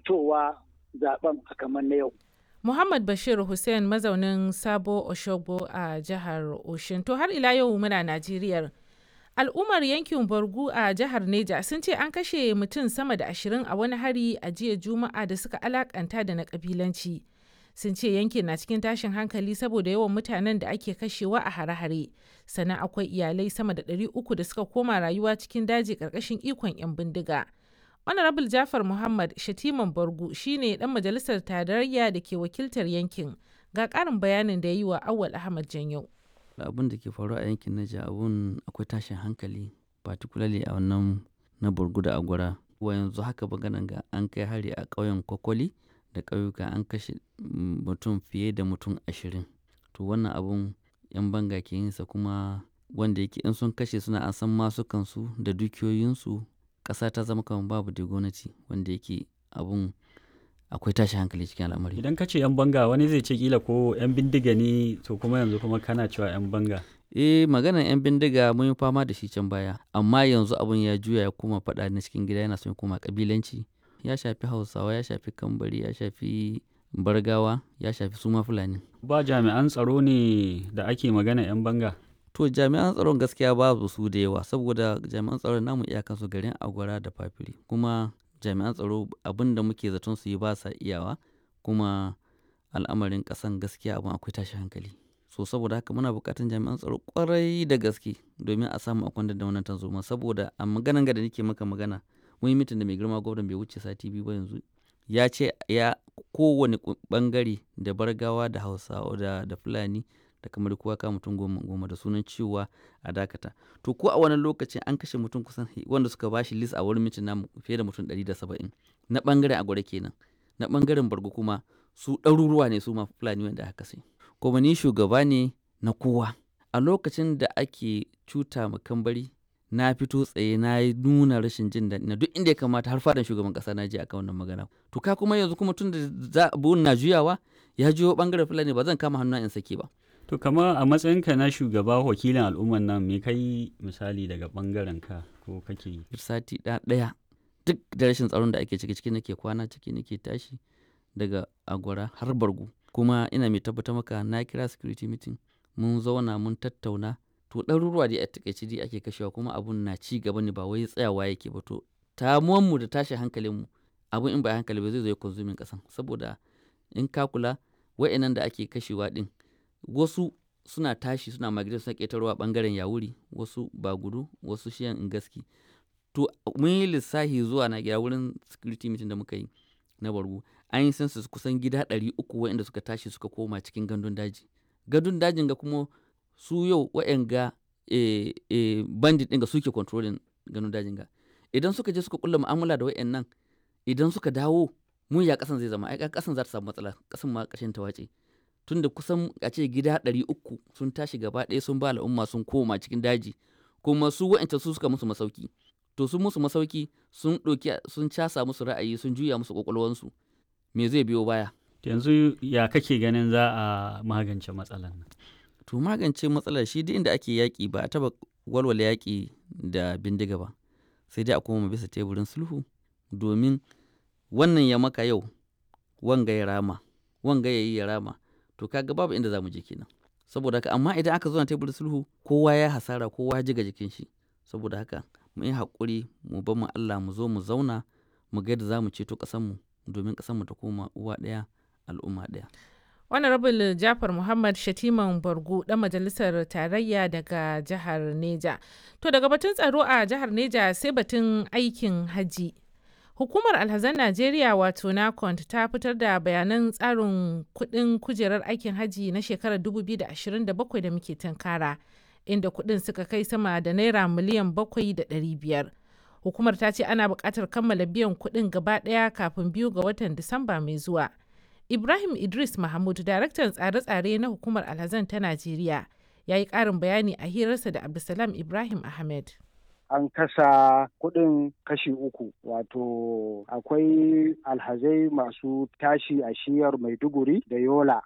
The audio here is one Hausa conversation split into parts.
fitowa zaben a kamar na yau. Muhammad Bashir Hussein mazaunin Sabo Oshogbo a jihar Oshin. To har ila yau muna Najeriya. Al'ummar yankin Borgu a jihar Neja sun ce an kashe mutum sama da ashirin a wani hari a jiya Juma'a da suka alakanta da na kabilanci. Sun ce yankin na cikin tashin hankali saboda yawan mutanen da ake kashewa a hare-hare. Sannan akwai iyalai sama da ɗari uku da suka koma rayuwa cikin daji ƙarƙashin ikon 'yan bindiga. Honorable Jafar Muhammad Shatiman Bargu shine dan majalisar tarayya da ke wakiltar yankin. Ga ƙarin bayanin da ya yi wa Awal Ahmad Janyau. Abin da ke faruwa a yankin Naija abun akwai tashin hankali particularly a wannan na Burgu da Agwara. Wa yanzu haka maganan ga an kai hari a ƙauyen Kwakwali da ƙauyuka an kashe mutum fiye da mutum ashirin. To wannan abun 'yan banga ke yinsa kuma wanda yake in sun kashe suna an san masukansu da dukiyoyinsu ƙasa ta zama kamar babu da gwamnati wanda yake abun akwai tashi hankali cikin al'amari. Idan ka ce 'yan banga wani zai ce kila ko 'yan bindiga ne to kuma yanzu kuma kana cewa 'yan banga. Eh maganar 'yan bindiga mun yi fama da shi can baya amma yanzu abun ya juya ya koma faɗa na cikin gida yana son koma kabilanci ya shafi hausawa ya shafi kambari ya shafi bargawa ya shafi suma fulani. Ba jami'an tsaro ne da ake magana 'yan banga. To jami'an tsaron gaskiya babu su da yawa saboda jami'an tsaron namu iyakansu garin Agwara da Fafiri kuma jami'an tsaro abin da muke zaton su yi ba sa iyawa kuma al'amarin ƙasan gaskiya abin akwai tashi hankali. So saboda haka muna buƙatar jami'an tsaro ƙwarai da gaske domin a samu a kwantar da wannan tanzoma saboda a maganan ga da nake maka magana mun yi mitin da mai girma gwamnan bai wuce sati biyu ba yanzu ya ce ya kowane bangare da bargawa da hausawa da, da fulani da kamar kowa ka mutum goma goma da sunan cewa a dakata to ko a wannan lokacin an kashe mutum kusan wanda suka bashi list a wurin mitin namu fiye da mutum 170 na bangaren agwada kenan na bangaren bargo kuma su ɗaruruwa ne su ma fulani wanda aka kashe kuma ni shugaba ne na kowa a lokacin da ake cuta ma kambari na fito tsaye na yi nuna rashin jin daɗi na duk inda ya kamata har fadan shugaban ƙasa na je akan wannan magana to ka kuma yanzu kuma tun da za na juyawa ya juyo bangaren fulani ba zan kama hannu in sake ba To kama a matsayinka na shugaba wakilin al'umman nan me kai misali daga bangaren ka ko kake yi? Sati ɗaya duk da rashin tsaron da ake ciki ciki nake kwana ciki nake tashi daga agwara har bargu kuma ina mai tabbatar maka na kira security meeting mun zauna mun tattauna to ɗaruruwa dai a takaice dai ake kashewa kuma abun na ci gaba ne ba wai tsayawa yake ba to mu da tashi hankalinmu abun in ba hankali ba zai zo ya konsumin kasan saboda in ka kula wa'annan da ake kashewa din wasu suna tashi suna migrate suna ƙetarwa ɓangaren yawuri wasu ba gudu wasu shiyan ingaski to mun yi lissahi zuwa na gida wurin security meeting da muka yi na bargu an yi census kusan gida ɗari uku waɗanda suka tashi suka koma cikin gandun daji gandun dajin ga kuma su yau waɗanga e, e, bandit ɗin ga suke controlling gandun dajin ga idan suka je suka kulla mu'amala da waɗannan idan suka dawo mun ya ƙasan zai zama ai ƙasan za ta samu matsala ƙasan ma ƙashin ta wace tunda kusan a ce gida ɗari uku sun tashi gaba ɗaya sun ba al'umma sun koma cikin daji kuma su wa'ancan su suka musu masauki to sun musu masauki sun ɗauki sun casa musu ra'ayi sun juya musu ƙwaƙwalwansu me zai biyo baya yanzu ya kake ganin za a magance matsalar nan to magance matsalar shi duk inda ake yaƙi ba a taɓa walwala yaƙi da bindiga ba sai dai a koma bisa teburin sulhu domin wannan ya maka yau wanga ya rama wanga ya yi ya rama to kaga babu inda za mu je kenan saboda haka amma idan aka zo na teburin sulhu kowa ya hasara kowa ya jiga jikin shi saboda haka mu yi haƙuri mu bar mu Allah mu zo mu zauna mu ga yadda za mu ceto ƙasarmu domin ƙasarmu ta koma uwa ɗaya al'umma ɗaya. Honorable Jafar Muhammad Shatiman Bargu ɗan majalisar tarayya daga jihar Neja. To daga batun tsaro a jihar Neja sai batun aikin haji. Hukumar Alhazan Najeriya wato NACONT ta fitar da bayanan tsarin kuɗin kujerar aikin haji na shekarar 2027 da muke tunkara, inda kuɗin suka kai sama da naira miliyan 7,500. Hukumar ta ce ana buƙatar kammala biyan kuɗin gaba ɗaya kafin biyu ga watan Disamba mai zuwa. Ibrahim Idris Mahmud, daraktan tsare-tsare na hukumar Alhazan ta Najeriya, ya yi ƙarin bayani a hirarsa da Abdulsalam Ibrahim Ahmed. an kasa kuɗin kashi uku wato akwai alhazai masu tashi a shiyar maiduguri da yola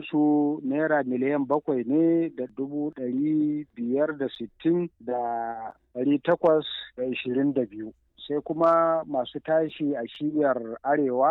su naira miliyan bakwai ne da dubu ɗari biyar da sittin da ɗari takwas da ishirin da biyu sai kuma masu tashi a shiyar arewa